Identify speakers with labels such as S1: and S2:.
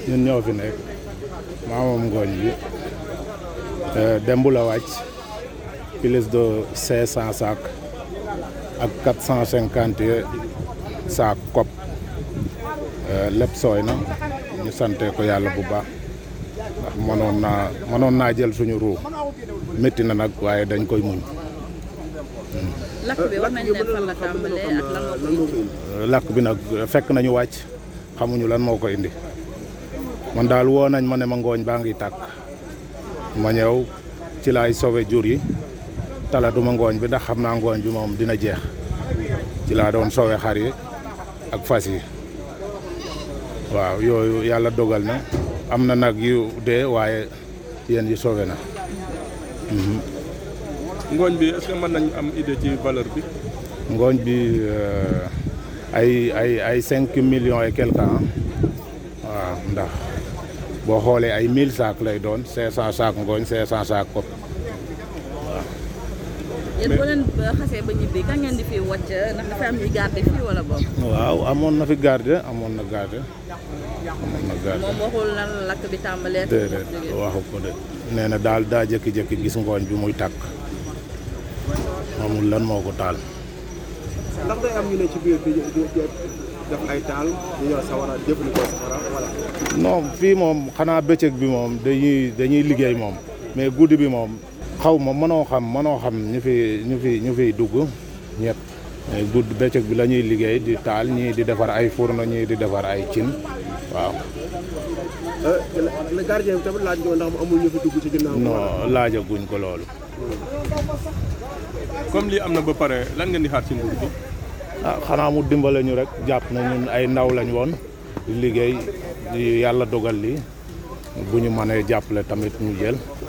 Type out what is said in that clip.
S1: ñun ñoo fi nekk maa moom ngooñ bi dembu la wàcc plus de cinq cent sac ak quatre cent cinquante sac kopp lépp sooy na ñu sante ko yàlla bu baax ndax mënoon naa mënoon naa jël suñu ruu métti na nag waaye dañ koy muñ
S2: lakk bi wax nañ leen fan la tàmbalee ak lan moo ko indi.
S1: lakk bi nag fekk nañu wàcc xamuñu lan moo ko indi man daal woo nañ ma ne ma ngooñ baa ngi tàkk ma ñëw ci laay sauvé jur yi talatuma ngooñ bi ndax xam naa ngooñ bi moom dina jeex ci laa doon sauvé xar yi ak fas yi waaw yooyu yàlla dogal na am na nag yu dee waaye yéen yi sauvé na
S3: ngooñ bi est-ce que mën nañ am idée ci valeur bi.
S1: ngooñ bi ay ay ay cinq millions et quelque ans waaw ndax boo xoolee ay mille sacs lay doon cinq cent sacs ngooñ cinq cent sacs kopp
S2: yéen boo leen xasee ba ñibbi kan ngeen di fi wàcc ndax dafa am ñuy garde fii wala boog.
S1: waaw amoon na fi garde amoon na garde amoon na garde
S2: moom waxul lan la lakk bi tàmbalee.
S1: déedéet waxu ko de nee na daal daa jékki-jékki gis ngooñ bi muy tàkk amul lan moo ko taal
S4: ndax day am ñu ne ci biir di def ay taal ñu ñëw sawara jëfandikoo safara wala.
S1: non fii moom xanaa bëccëg bi moom dañuy dañuy liggéey moom mais guddi bi moom xaw ma mënoo xam mënoo xam ñu fi ñu fi ñu fiy dugg ñëpp mais guddi bëccëg bi la ñuy liggéey di taal ñii di defar ay fourneau ñii di defar ay cin waaw
S4: le gardien bi tamit laaj nga ndax mu amul ñu fi dugg ci ginnaaw.
S1: non laajaguñ ko loolu
S3: comme lii am na ba pare lan ngeen di xaar ci nguur gi.
S1: ah xanaa mu dimbale ñu rek jàpp na ñun ay ndaw lañ woon di liggéey di yàlla dogal li bu ñu mënee jàppale tamit ñu jël